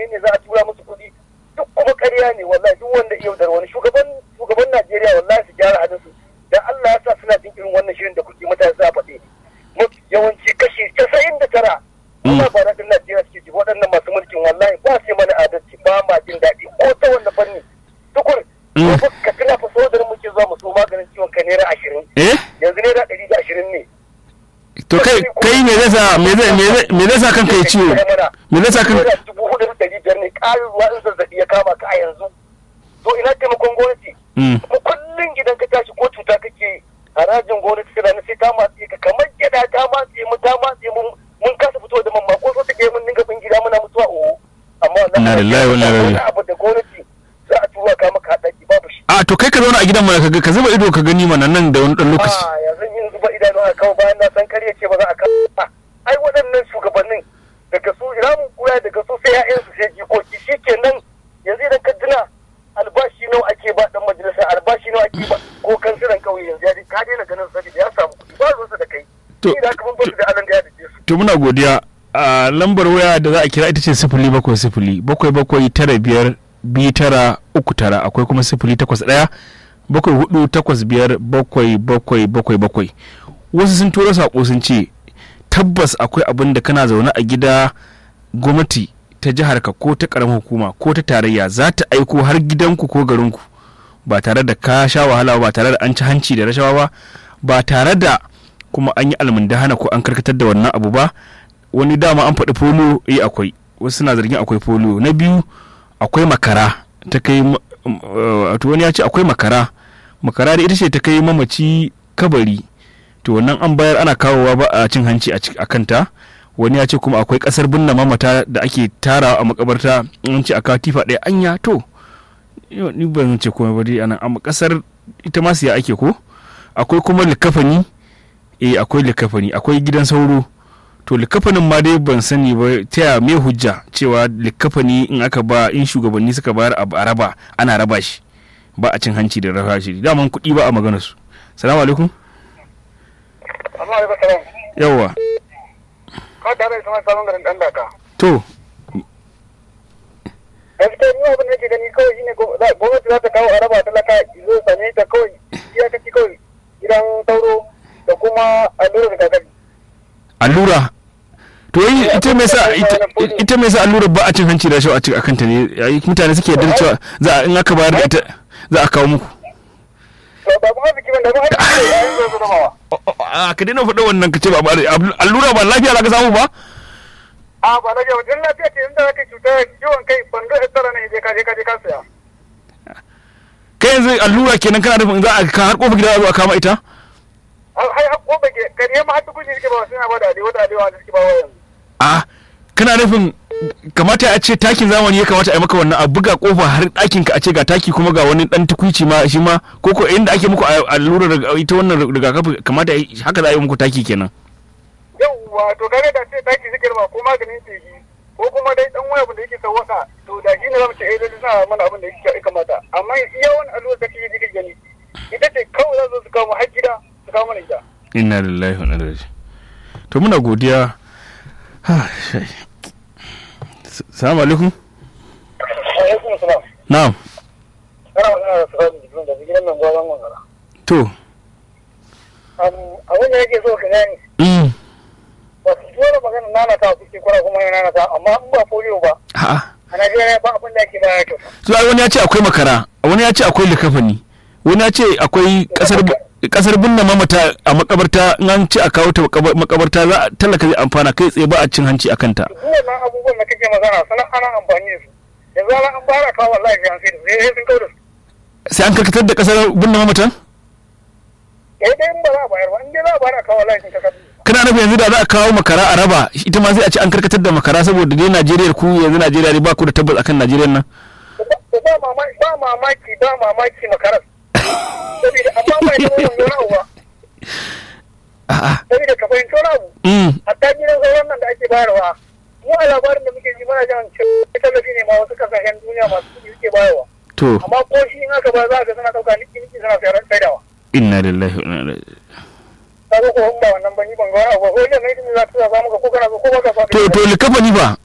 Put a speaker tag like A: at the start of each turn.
A: ne za a tura musu kuɗi duk kuma ƙarya ne wallahi duk wanda iya da wani shugaban shugaban Najeriya wallahi su gyara hadin su dan Allah ya sa suna jin irin wannan shirin da kuke mutane za a faɗi mafi yawanci kashi 99 amma ba na din Najeriya suke ji waɗannan masu mulkin wallahi ba su yi mana adalci ba ma jin daɗi ko ta wanda fanni tukur ka tuna fa sodar muke zuwa mu so maganin ciwon kai naira ashirin
B: eh
A: yanzu naira ɗari da ashirin ne
B: to kai kai me zai sa me zai me zai sa kanka ya ciwo me zai sa kanka
A: naira dubu hudu da ɗari biyar ne ƙarin ruwa in zazzaɓi ya kama ka a yanzu to ina taimakon gwamnati kuma kullum idan ka tashi ko cuta kake harajin gwamnati tana na sai ta matse ka kamar gyada ta matse mu ta matse mu mun kasa fito da mamma ko so take mun dinga bin gida muna mutuwa oho amma
B: Inna lillahi wa inna ilaihi
A: wani abu da gwamnati za a tura ka maka haɗaki babu shi
B: a to kai ka zauna a gidan mana ka ka zuba ido ka gani mana nan da wani dan lokaci
A: a yanzu yin zuba idanu a kawo bayan na san karya ce ba za a kawo ba ai waɗannan shugabannin daga su ramin kura daga su sai ya'yansu sai jikoki shi kenan yanzu idan ka tuna albashi nawa ake ba dan majalisa albashi nawa ake ba ko kansilan kauye yanzu ya ka daina ganin sabi da ya samu kuɗi ba ruwansa da kai
B: To-
A: ni da aka mun da alan da ya dace su
B: to muna godiya a lambar waya da za a kira ita ce sifili bakwai sifili bakwai bakwai tara biyar biyu tara uku tara akwai kuma sifili takwas ɗaya bakwai hudu takwas biyar bakwai bakwai bakwai bakwai wasu sun tura saƙo sun ce tabbas akwai abin da kana zaune a gida gwamnati ta jihar ka ko ta ƙaramin hukuma ko ta tarayya za ta aiko har gidanku ko garinku ba tare da ka sha wahala ba tare da an ci hanci da rashawa ba ba tare da kuma an yi almundahana ko an karkatar da wannan abu ba wani dama an faɗi folo eh akwai wasu suna zargin akwai folo na biyu akwai makara ta kai ma- um, uh, wato wani ya ce akwai makara makara da ita ce ta kai mamaci kabari to wannan an bayar ana kawowa ba a cin hanci a ci- a kanta wani ya ce kuma akwai kasar binne mamata da ake tarawa a makabarta in an ce a kawo tifa ɗaya anya to yau ni ban ce komai ba dai anan amma kasar ita ma siya ake ko akwai kuma likafani eh akwai likafani akwai gidan sauro to likafanin ma dai ban sani ba ta ya me hujja cewa likafani in aka ba in shugabanni suka bayar a a raba ana raba shi ba a cin hanci da rafa shi daman kuɗi ba a magana su salamu alaikum
A: amma da salam
B: yawwa
A: ka da rai sama sabon garin dan daka
B: to
A: gaskiya ni abin da nake gani kawai shine go- za- gwamnati za ta kawo a raba talaka zo same ta kawai iyakaci kawai gidan sauro da kuma allurar rigakafi
B: allura to yi ita me sa ita- ita me sa allura ba a cin hanci da shi a cikin akanta ne yayi mutane suke yarda cewa za a in aka bayar da ita za a kawo muku
A: to ba kuma biki ban da ba a cikin yayin zo zama wa
B: a ka daina faɗa wannan ka ce ba allura ba lafiya za ka samu ba
A: a ba na jawo din lafiya ce inda zaka cuta ciwon kai bando ya tsara ne je ka je ka je ka saya
B: kai yanzu allura kenan kana nufin za a ka har kofar gida za a zo a kama ita
A: har har ko bage kariya ma har duk shi suke ba suna ba da adewa da adewa da suke ba wa yanzu
B: a kana nufin kamata a ce takin zamani ya kamata a yi maka wannan a buga kofa har ɗakin ka a ce ga taki kuma ga wani dan tukuici ma shi ma ko ko inda ake muku a- allurar riga- ita wannan rigakafi kamata a yi- haka za a yi muku taki kenan
A: yauwa to kare da ce taki suke ba ko maganin feshi ko kuma dai dan wani abu da yake sawwaka to da shi ne zamu ce eh dai suna mana abin da yake ya kamata amma iya wani allura da kike kike gani ita ce kawai za su su kawo mu har gida su kawo mana ita
B: inna lillahi wa inna ilaihi raji'un. to muna godiya Ha, shai. S- salamu alaikum
A: alaikum salam
B: na'am
A: kana magana da sauran jikin da gidan nan gwazon wangara
B: to
A: abin da yake so ka gani
B: mm.
A: ba su dole magana nana ta kuke kura kuma yana nana ta amma in ba polio ba
B: a'a
A: a Najeriya ba abin da ake baya kyauta
B: so ai wani ya ce akwai makara wani ya ce akwai likafani wani ya ce akwai kasar kasar binne mamata a makabarta in an ce a kawo ta makaba- makabarta za a talaka zai amfana kai tsaye ba a cin hanci akan ta
A: duk wannan abubuwan da kake magana sana ana amfani da su yanzu ana an fara kawo wallahi sai an sai da su sai sun kawo da su
B: sai an karkatar da kasar binne mamatan
A: eh dai in ba za a bayar ba in dai za a bayar a kawo wallahi sun kawo da su
B: kana nufin yanzu da za a kawo makara a raba ita ma sai a ce an karkatar da makara saboda dai Najeriya ku yanzu Najeriya ne ba ku da tabbas akan Najeriya nan
A: ba ba mamaki ba mamaki ba mamaki makarar saboda amma ba ita mun wani abu ba
B: a'a
A: saboda ka fahimci wani abu
B: mm
A: hatta gidan sauran nan da ake bayarwa mu a labarin da muke ji muna jan cewa tallafi ne ma wasu kasashen duniya masu kuɗi suke bayarwa
B: to
A: amma ko shi in aka ba za ka suna ɗauka niki niki suna sayar saidawa
B: inna lillahi wa inna ilaihi
A: ka zo ko in ba wannan ba ni ban ga wani abu ba ko idan na yi za ta za muka ko kana so ko ba ka so
B: to to likafani ba